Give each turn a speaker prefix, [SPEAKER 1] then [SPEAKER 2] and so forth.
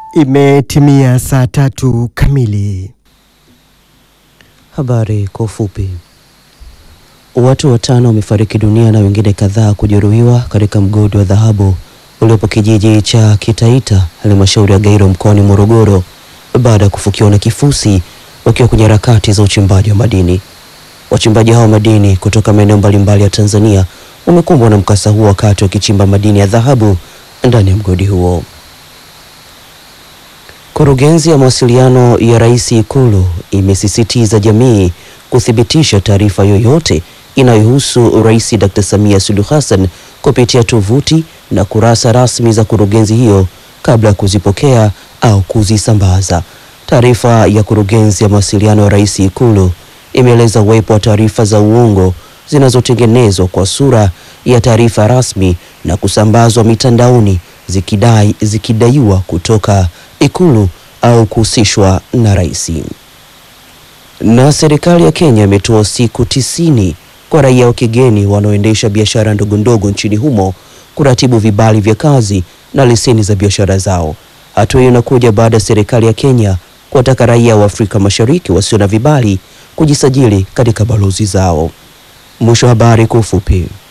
[SPEAKER 1] Imetimia saa tatu kamili.
[SPEAKER 2] Habari kwa ufupi. Watu watano wamefariki dunia na wengine kadhaa kujeruhiwa katika mgodi wa dhahabu uliopo kijiji cha Kitaita, halmashauri ya Gairo mkoani Morogoro baada ya kufukiwa na kifusi wakiwa kwenye harakati za uchimbaji wa madini. Wachimbaji hao madini kutoka maeneo mbalimbali ya Tanzania wamekumbwa na mkasa huo wakati wakichimba madini ya dhahabu ndani ya mgodi huo. Kurugenzi ya mawasiliano ya Rais Ikulu imesisitiza jamii kuthibitisha taarifa yoyote inayohusu Rais Dr. Samia Suluhu Hassan kupitia tovuti na kurasa rasmi za kurugenzi hiyo kabla ya kuzipokea au kuzisambaza. Taarifa ya kurugenzi ya mawasiliano ya Rais Ikulu imeeleza uwepo wa taarifa za uongo zinazotengenezwa kwa sura ya taarifa rasmi na kusambazwa mitandaoni zikidai zikidaiwa kutoka Ikulu au kuhusishwa na rais. Na serikali ya Kenya imetoa siku tisini kwa raia wa kigeni wanaoendesha biashara ndogo ndogo nchini humo kuratibu vibali vya kazi na leseni za biashara zao. Hatua hiyo inakuja baada ya serikali ya Kenya kuwataka raia wa Afrika Mashariki wasio na vibali kujisajili katika balozi zao. Mwisho wa habari kwa ufupi.